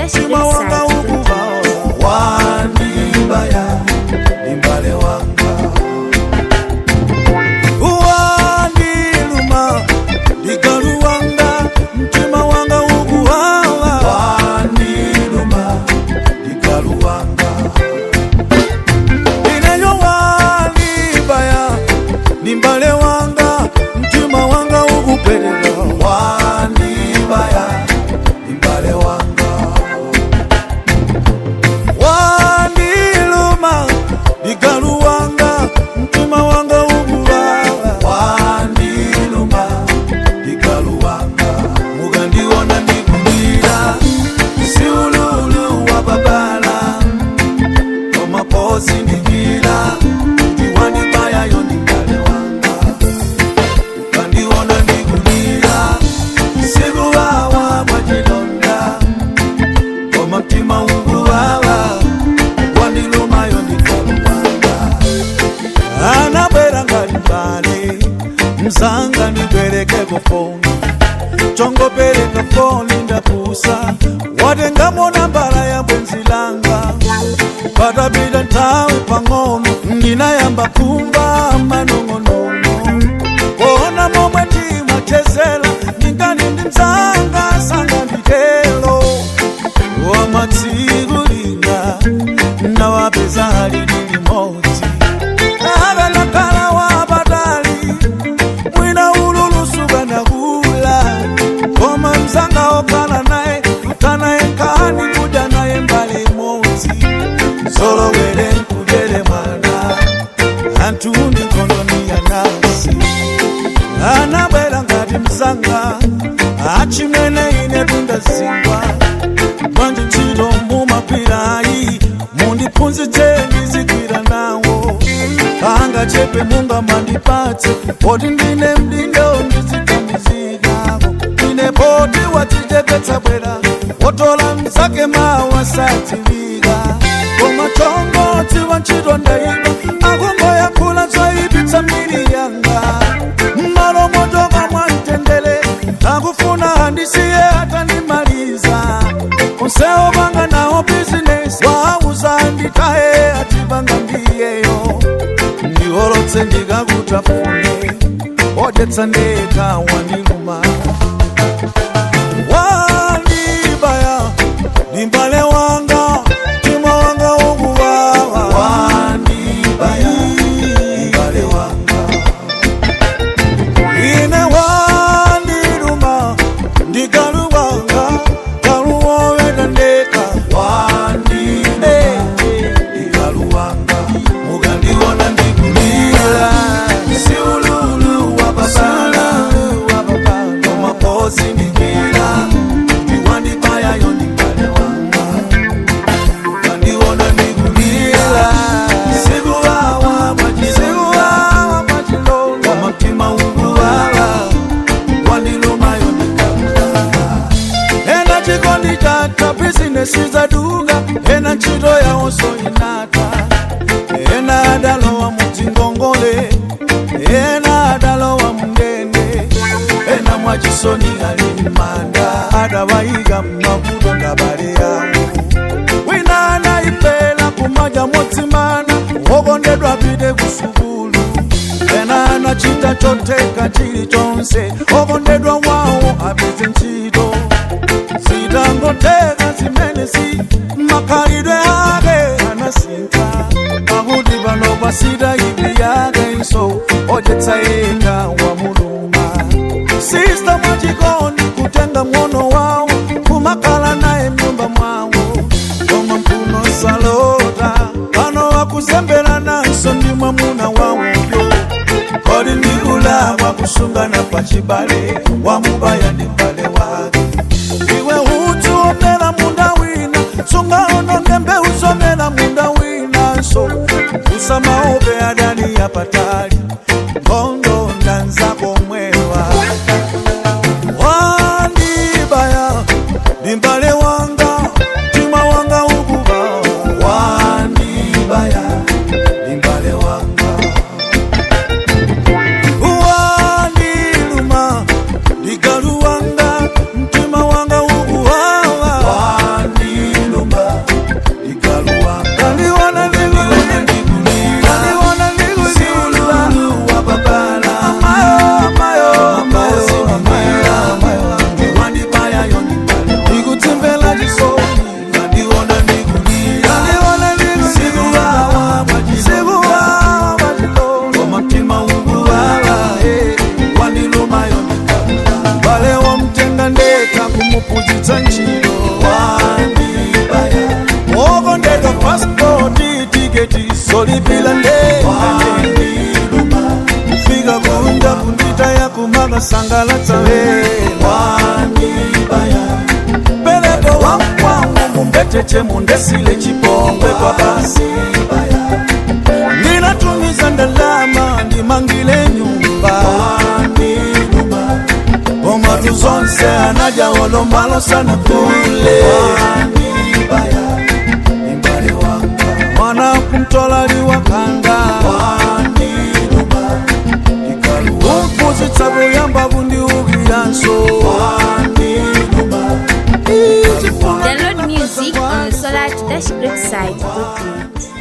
mtima wanga ukuvawa wandibaya imbale wanga wandiluma ligalu wanga mtima wanga ukuwawa wandiluma ligalu wanga ineyo wandibaya nimbale wanga mtima wanga ukupeleka wandibaya nimbale wanga wandiluma ligalu wanga mtima wanga ukuwawa wandiluma ligalu wanga mugandiona ndikumira siululu wa babala omapozi ndikira ndiwandibayayo ndingale wanga ukandiona ndikulira sikuwawa mwachilonda omutima unguwawa wandilumayo ndikaluwanga anabwera ngalimbale mzanga ndibwerekeko foni chongopereka foni ndapusa watengamo nambala ya bwenzi langa patapita nthawi pang'ono ndinayamba kumva manong'onono kuona momwe ndimachezera ndingani ndi mzanga sanga nditelo wamatsikulira nawapeza halili limodzi akanakhala wapatali mwina ululusuka nakula koma mzanga okhala naye kutanaye nkhani kudya naye mbali imodzi zolowere nkudere mwana anthu ndi nkhondo yanasi anabwera ngati mzanga achimwene ine tundazingwa bwanji ntchito mumapirayi mundiphunzitse ndizigwira nawo panga chepe munga mandipatse poti ndine mdindo ndizigamizikako ine poti wadzichepetsa bwera wotola mzake mawa sadziwika koma chongotsi wa ntchito ndaiba akungoyankhula zoyipitsa miri yanga mmalo motoka mwamtendere akufuna handisiye atandimaliza onsewo panga nawo bizinesi wauza nditaye atipanga mbiyeyo ndiholotse ndikakutafune odetsa ndeka wandiluma wandibaya ndimbale wanga mtima wanga ukuwawa wandibaya ndimbale wanga ine wandiluma ndikaluwanga kaluwoweta ndeka wandine ndikaluwanga mukandiona ndikulira siululu wapasala komaposi ndikira ndiwandibayayo ndikale wanga mukandiona ndikulira sikuwawa mwachikuwawa mwachilonga mutima ukuwawa wandilumayo ndikaluwanga ena chikondi chata bizinesi zaduka ena ntchito yawonso inata ena adalowa mudzingongole ena adalowa mndende ena mwachisoni ali mmanda adawayika mmavuto ngabale yawo wina anayipela kumadya motsimana wokondedwa pite kusukulu ena anachita choteka chilichonse okondedwa wawo apeze ntchito zitangoteka zimenezi makhalidwe ake anasintha pakuti pano pasita ipi yake iso odetsa yeka wa muluma sista mwachikondi kutenga mwono wawo kumakhala naye mnyumba mwawo koma mphuno salota pano wakuzembera nanso ndi mwamuna wawoyo kodi ndikulakwa kusungana pachibale wamubaya ndi mbale wake iwe udzi omera munda wina sungaononge mbewu zomera munda winanso usamaope adani yapatali nkhondo ndanzako mwewa wandibaya ndimbale wanga mtima wanga ukuba wandibaya ndimbale wanga wandiluma ndigalu wanga mtima wanga ukuwawa wandi kulunga kunditaya kumakasangalatsa wandibaya pelepo wakwangu mumbecheche mundesile chipongwe kwa basi ndinatumiza ndalama ndimangile nyumba omatu zonse anaja wolombalo sana kule mwana kumtolaliwakanga umpuzitsa buyamba bundiubiranso Download music on solar-grid site.